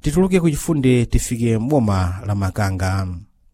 tituluke kuchifunde tifike mboma la makanga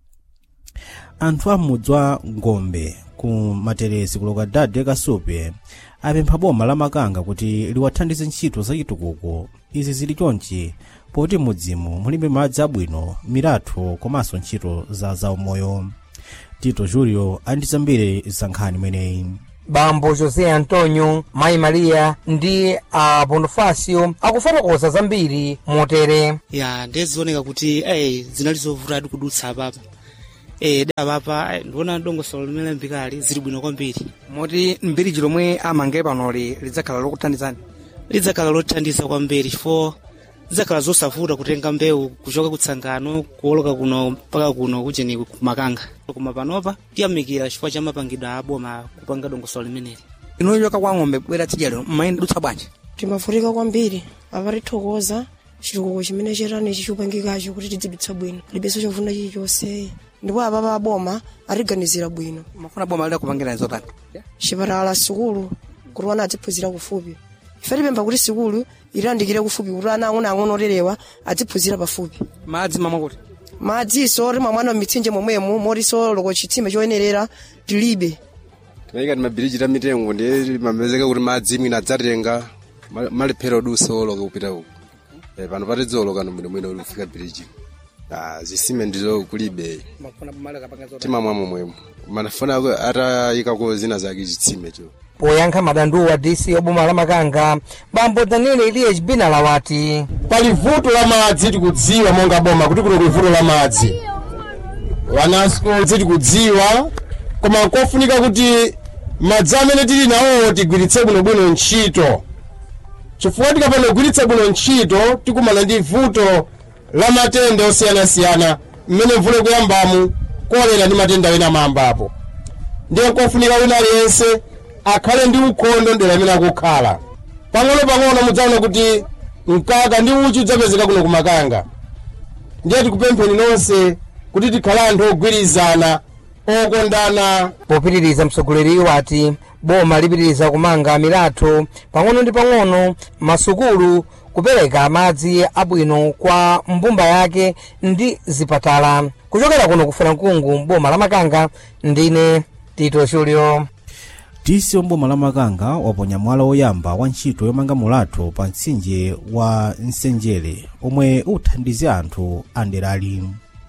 anthu amudzi wa ngombe ku materesi kuloka dade kasupe apempha boma la makanga kuti liwathandize ntchito zachitukuko izi zili chonchi poti mudzimu mulibe madzi abwino milatho komanso ntchito za zaumoyo tito julio andizambire zankhani imeneyi bambo josé antonio mayi maria ndi a bonifacio akufotokoza zambiri motere ya ndezioneka kuti eh zinali zovutadi kudutsa apapa eh apapa ndiona dongosolo limene mbikali zili bwino kwambiri moti mbiriji lomwe amange panoli lidzakhala lokuthandizani lidzakhala lothandiza kwambiri chifukwa zidzakhala zosavuta kutenga mbewu kuchoka kutsangano kuoloka kuno mpaka kuno kucheni kumakanga koma panopa tiyamikira chifukwa cha mapangidwe a boma kupanga dongosolo limeneli inu choka kwa ng'ombe bwera tsidya lero mmayendudutsa bwanji timavutika kwambiri apatithokoza chitukuko chimene cherani chichupangikacho kuti tidzidutsa bwino libenso chovunda chilichonse ndipo apapa aboma atiganizira bwino mafuna boma lida kupangira zotani chipatala sukulu kuti wana adziphunzira kufupi ife tipempha kuti sukulu ilandikire kufupi kuti ana ang'onoang'ono oterewa adziphunzira pafupi madzi mamwa kuti madziso timamwana mitsinje momwemo motiso loko chitsime choyenerera tilibe tinayika ti mabiriji ta mitengo ndiye mamezeka kuti madzi mwina adzatenga ma- malephera odusa oloka kupita uku Eh, pano patidzoloka nomwene ulifika biriji Ah, zisime ndizo kulibe mafuna boma lida kapanga zotani timamwa momwemo manafuna atayikako zina zake chitsime cho poyankha madanduwa dc oboma la makanga bambo daniel elias binala wati pali vuto la madzi tikudziwa monga boma kuti kuno kuli vuto la madzi wanasco tikudziwa koma kofunika kuti madzi amene tili nawowo tigwiritse bwinobwino ntchito chifukwa tikapanda kugwiritsa bwino ntchito tikumana ndi vuto la matenda osiyanasiyana mmene mvula ikuyambamu kolera ndi matenda ena amayambapo ndiye kofunika wina aliyense akhale ndi ukhondo ndera amene akukhala pang'ono-pang'ono mudzaona kuti mkaka ndi uchi udzapezeka kuno kumakanga ndiye tikupempheni nonse kuti tikhale anthu ogwirizana okondana popitiriza mtsogoleriyo ati boma lipitiriza kumanga milatho pang'ono ndi pang'ono masukulu kupereka madzi abwino kwa mbumba yake ndi zipatala kuchokera kuno kufuna mkungu boma la makanga ndine tito julio dc omboma la makanga waponya mwala woyamba wa ntchito yomanga mulatho pa mtsinje wa nsenjere omwe uthandize anthu anderali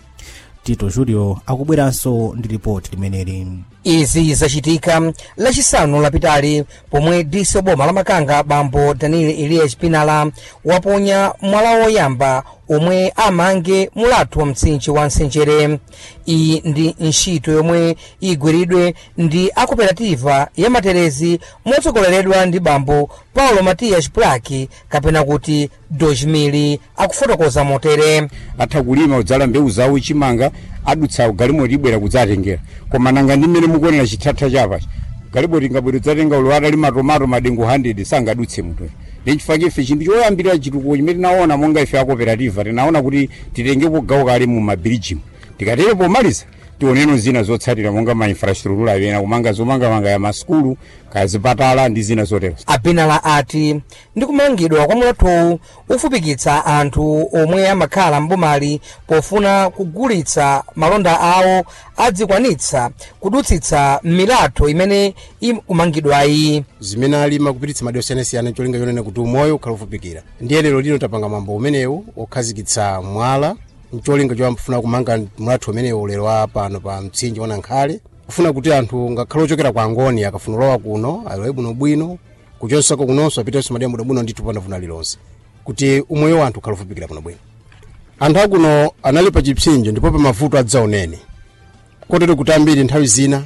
tito julio akubweranso ndi ripoti limeneli izi zachitika lachisanu lapitali pomwe dc oboma la makanga bambo daniel elias pinala waponya mwala woyamba omwe amange mulatho wa mtsinje wa nsenjere iyi ndi ntchito yomwe igwiridwe ndi akoperativa ya materezi motsogoleredwa ndi bambo paulo matias plaki kapena kuti dojmili akufotokoza motere atha kulima kudzala mbewu zawo chimanga adutsa galimoti ibwera kudzatengera koma nanga ndi mmene mukuonera chithatha chapachi galiboti ingabwera kudzatenga ulo atalima tomato madengu 100 sangadutse mutoyo ndi chifukwa ife chinthu choyambirira chitukuko chimene tinaona monga ife a cooperative tinaona kuti titengepo gawo kale mu mabirijimu tikatere pomaliza tioneno zina zotsatira monga ma infrastructure apena kumanga zomangamanga ya masukulu kaya zipatala ndi zina zotero abinala ati ndi kumangidwa kwa mulathowu ufupikitsa anthu omwe amakhala mbomali pofuna kugulitsa malonda awo adzikwanitsa kudutsitsa milatho imene ikumangidwayi zimene alima kupititsa madera osiyanasiyana cholinga chonena kuti umoyo ukhale ufupikira ndiye lero lino tapanga mwambo umenewu okhazikitsa mwala mcholinga chofuna kumanga mulatho umenewu lero wa pano pa mtsinje wa nankhale kufuna kuti anthu ngakhale ochokera kwa angoni akafuna kulowa kuno alowe bwinobwino kuchonsako kunonso apitenso madera bwinobwino ndithu panavuna lilonse kuti umoyo wa anthu ukhale ufupikira bwinobwino anthu akuno anali pa chipsinjo ndipo pa mavuto adzaonene kotero kuti ambiri nthawi zina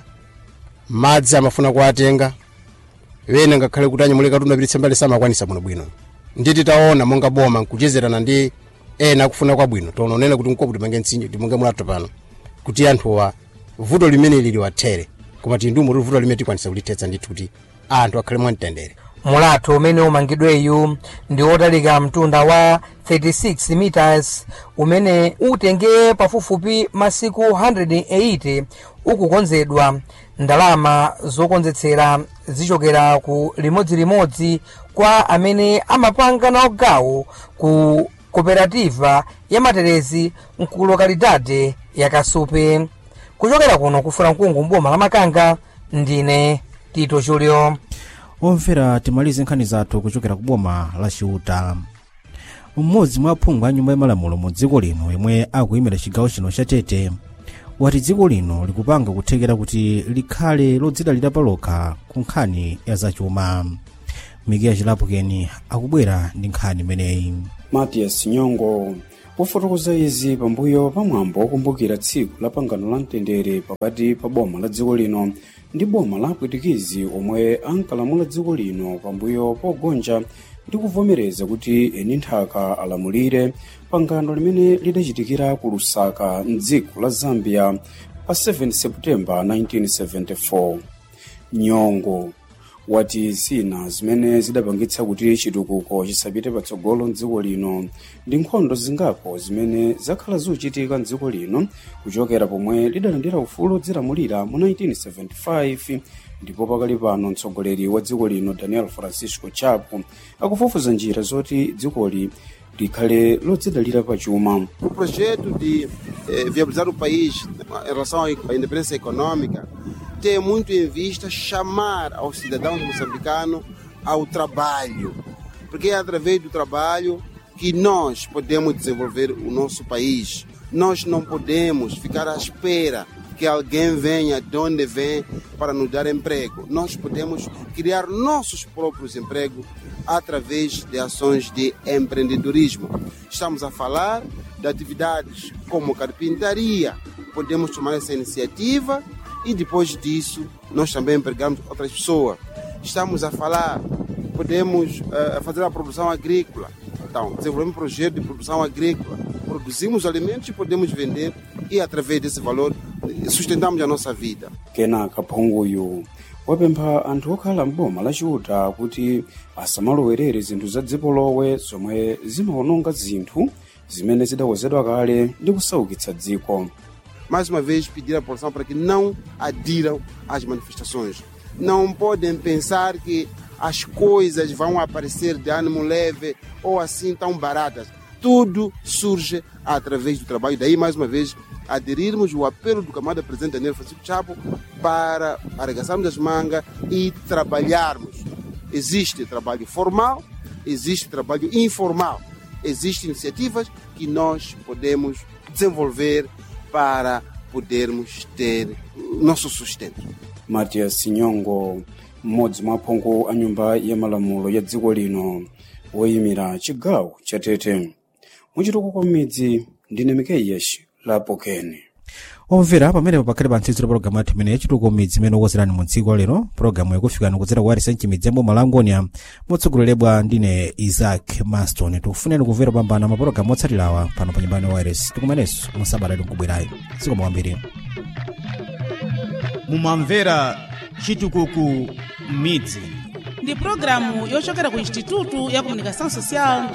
madzi amafuna kuwatenga wena ngakhale kuti anyamule katundu apititse mbali samakwanisa bwinobwino nditi taona monga boma nkuchezerana ndi ena akufuna kwabwino tononena kuti nkopo timange mtsinje timange mulatho pano kuti anthuwa vuto limene liliwathere koma tindumu kuti vuto limene tikwanisa kulithetsa ndithu kuti anthu akhale mwamtendere mulatho umene umangidweyu ndi wotalika mtunda wa 36 meters umene utenge pafupifupi masiku 180 ukukonzedwa ndalama zokonzetsera zichokera ku limodzilimodzi kwa amene amapanga nawo gawo ku cooperativa ya materezi mkulokalidade ya kasupe kuchokera kuno kufuna mkungu mboma la makanga ndine tito julio omvera timalize nkhani zathu kuchokera ku boma la chiuta mmodzi mwa aphungu a nyumba yamalamulo mu dziko lino yemwe akuyimira chigawo chino cha tete wati dziko lino likupanga kuthekera kuti likhale lodzidalira palokha ku nkhani ya zachuma mikiya chilapukeni akubwera ndi nkhani imeneyi matias nyongo wafotokoza izi pambuyo pa mwambo wokumbukira tsiku la pangano la mtendere pakati pa boma la dziko lino ndi boma la apwitikizi omwe ankalamula dziko lino pambuyo pogonja ndi kuvomereza kuti eni nthaka alamulire pangano limene lidachitikira ku lusaka mdziko la zambia pa 7 seputembala 1974 nyongo wati zina zimene zidapangitsa kuti chitukuko chisapite patsogolo mdziko lino ndi nkhondo zingapo zimene zakhala zikuchitika mdziko lino kuchokera pomwe lidalandira ufulu odzilamulira mu 1975 ndipo pakali pano mtsogoleri wa dziko lino daniel francisco chapo akufufuza njira zoti dzikoli likhale lodzidalira pachuma O projeto de eh, viabilizar o país em relação à independência econômica tem muito em vista chamar aos cidadãos moçambicanos ao trabalho, porque é através do trabalho que nós podemos desenvolver o nosso país. Nós não podemos ficar à espera que alguém venha de onde vem para nos dar emprego. Nós podemos criar nossos próprios empregos através de ações de empreendedorismo. Estamos a falar de atividades como carpintaria. Podemos tomar essa iniciativa e depois disso nós também empregamos outras pessoas. Estamos a falar, podemos eh, fazer a produção agrícola. Então, desenvolvemos um projeto de produção agrícola. Produzimos alimentos e podemos vender e através desse valor eh, sustentamos a nossa vida. kenaka phunguyu wapempha anthu okhala mboma la chiuta kuti asamalowerere zinthu za dziko lowe zomwe zimawononga zinthu zimene zidawozedwa kale ndi kusaukitsa dziko mais uma vez pedir à população para que não adiram às manifestações. Não podem pensar que as coisas vão aparecer de ânimo leve ou assim tão baratas. Tudo surge através do trabalho. Daí, mais uma vez, aderirmos o apelo do camarada presidente Daniel Francisco Chapo para arregaçarmos as mangas e trabalharmos. Existe trabalho formal, existe trabalho informal. Existem iniciativas que nós podemos desenvolver para podermos ter o nosso sustento. matias nyongo mmodzi mwa aphungu a nyumba ya malamulo ya dziko lino woyimira chigawo cha tete muchitukuko m'midzi ndine mikeiyesh lapokeni omvera pamene pakhale pa ntsidziro pologalamu yathu imene yachitukuko midzi imene okozerani mu dziko lero pologalamu yakufikani kudzera ku arisenchi midzi yamboma la angonia motsogoleredwa ndine isaac maston tikufuneni kumvera pambana mapologalamu otsatirawa pano pa nyumbani wires tikumanenso musabata likubwerayi zikomo kwambiri mumamvera chitukuko midzi ndi pulogalamu yochokera ku instituto ya comunicação social